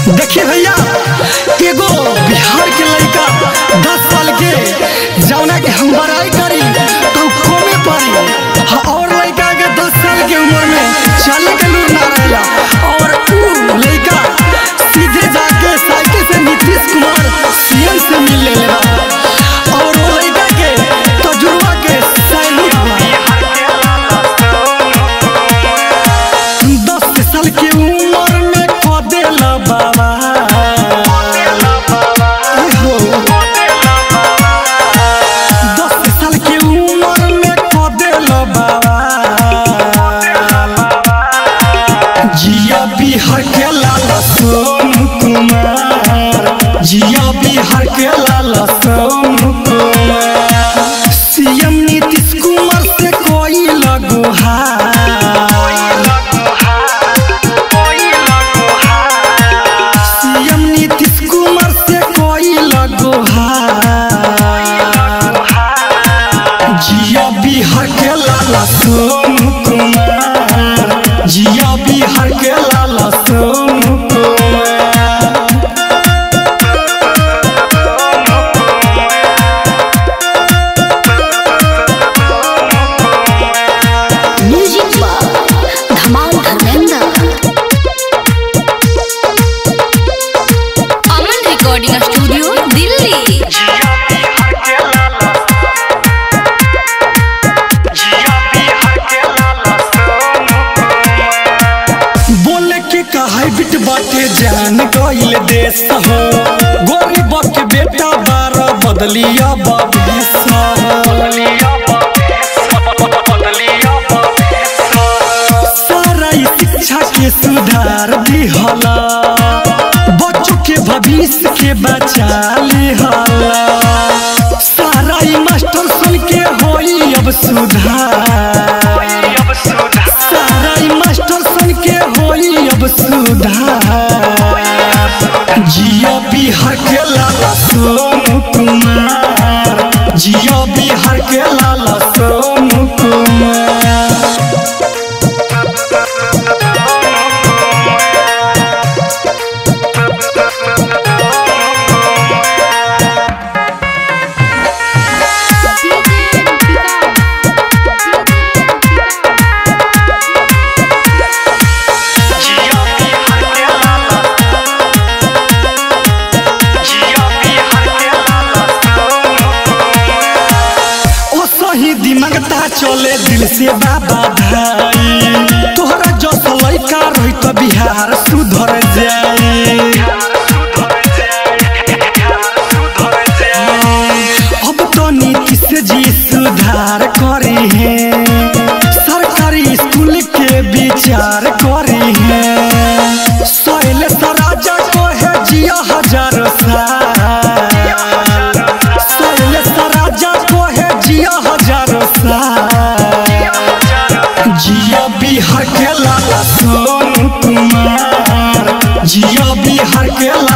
देखिए भैया एगो बिहार के लड़का दस साल के जौना के हम बड़ाई करी तो कमे पड़ी हाँ, और लड़का के दस साल के उम्र में चले के लूर ना रहेला और ऊ लड़का सीधे जाके साइकिल से नीतीश कुमार सीएम से मिल ले बा और वो लड़का के तजुर्बा के सैलूट बा दस साल के उम्र में खो देला बाबा हो दस साल के उम्र में खो देला बाबा जिया बिहार के लाला सोनू कुमार जिया बिहार के लाला सोनू कुमार सीएम नीतीश कुमार से कोई लगोहार सीएम नीतीश कुमार से कोई लगोहार जिया बिहार के लाला सोनू कुमार जिया बिहार के लाला सोनू कुमार म्यूजिक पर धमाल धर्मेंद्र अमन रिकॉर्डिंग स्टूडियो दिल्ली बोले के कहाई बिट बाटे जान गईल देश हो गरीब के बेटा बारह बदलिया बाबेस सारा ई शिक्षा के सुधार दिहला बच्चों के भविष्य के बचा लिहला सारा ई मास्टर सुन के होई अब सुधार सारा ई मास्टर सन के होई अब सुधार जिया बिहार के लाला सोनू कुमार जिया बिहार के लाला सोनू कुमार ओ सही दिमागता चले दिल से बाबा भाई तोहरा जो लड़का रही तो बिहार सुधर जाए अब तो नीतीश जी सुधार करे हैं सरकारी स्कूल के विचार करे हैं सोयल राजा को है जिया हजार साल सोयल राजा को है जिया हजार साल जिया बिहार के लाला सोनू कुमार जिया बिहार के लाला